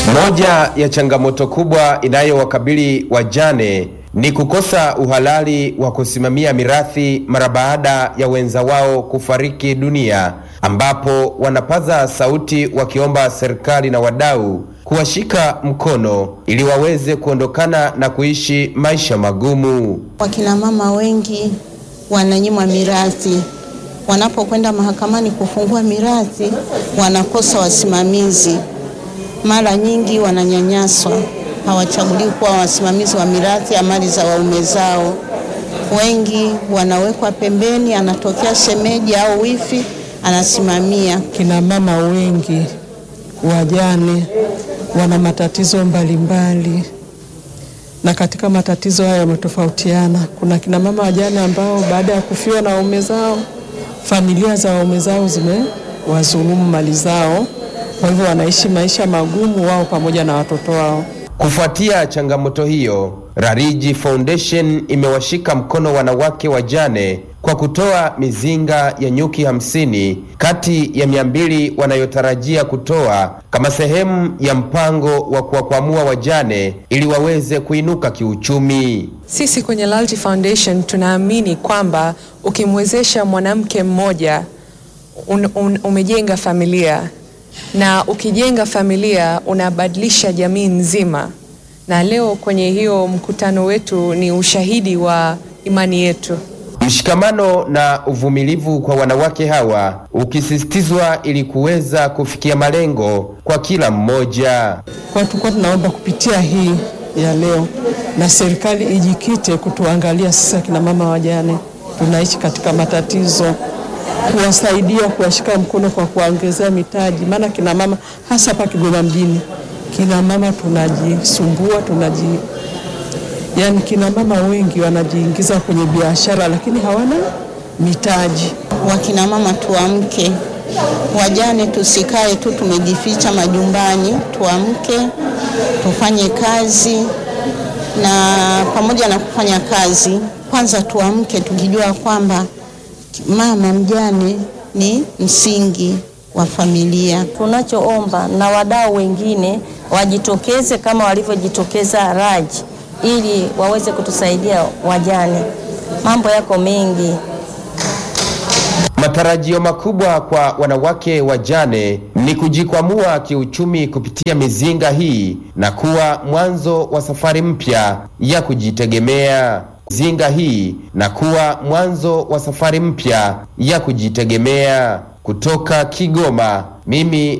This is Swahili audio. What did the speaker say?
Moja ya changamoto kubwa inayowakabili wajane ni kukosa uhalali wa kusimamia mirathi mara baada ya wenza wao kufariki dunia, ambapo wanapaza sauti wakiomba serikali na wadau kuwashika mkono ili waweze kuondokana na kuishi maisha magumu. Wakina mama wengi wananyimwa mirathi, wanapokwenda mahakamani kufungua mirathi wanakosa wasimamizi, mara nyingi wananyanyaswa, hawachaguliwi kuwa wasimamizi wa mirathi ya mali za waume zao. Wengi wanawekwa pembeni, anatokea shemeji au wifi anasimamia. Kina mama wengi wajane wana matatizo mbalimbali mbali. Na katika matatizo haya yametofautiana. Kuna kina mama wajane ambao baada ya kufiwa na waume zao, familia za waume zao zimewazulumu mali zao, kwa hivyo wanaishi maisha magumu wao pamoja na watoto wao. Kufuatia changamoto hiyo, Rariji Foundation imewashika mkono wanawake wajane kwa kutoa mizinga ya nyuki hamsini kati ya mia mbili wanayotarajia kutoa kama sehemu ya mpango wa kuwakwamua wajane ili waweze kuinuka kiuchumi. Sisi kwenye Loyalty Foundation tunaamini kwamba ukimwezesha mwanamke mmoja un, un, umejenga familia na ukijenga familia unabadilisha jamii nzima, na leo kwenye hiyo mkutano wetu ni ushahidi wa imani yetu. Mshikamano na uvumilivu kwa wanawake hawa ukisisitizwa ili kuweza kufikia malengo kwa kila mmoja. Kwa tulikuwa tunaomba kupitia hii ya leo na serikali ijikite kutuangalia sisi akina mama wajane tunaishi katika matatizo, kuwasaidia, kuwashika mkono kwa kuwaongezea mitaji, maana kina mama hasa hapa Kigoma mjini, kina mama tunajisumbua, tunaji yaani kina mama wengi wanajiingiza kwenye biashara lakini hawana mitaji. Wakina mama tuamke, wajane tusikae tu tumejificha majumbani, tuamke tufanye kazi, na pamoja na kufanya kazi, kwanza tuamke tukijua kwamba mama mjane ni msingi wa familia. Tunachoomba na wadau wengine wajitokeze kama walivyojitokeza Raji ili waweze kutusaidia wajane. Mambo yako mengi. Matarajio makubwa kwa wanawake wajane ni kujikwamua kiuchumi kupitia mizinga hii na kuwa mwanzo wa safari mpya ya kujitegemea. Mizinga hii na kuwa mwanzo wa safari mpya ya kujitegemea. Kutoka Kigoma, mimi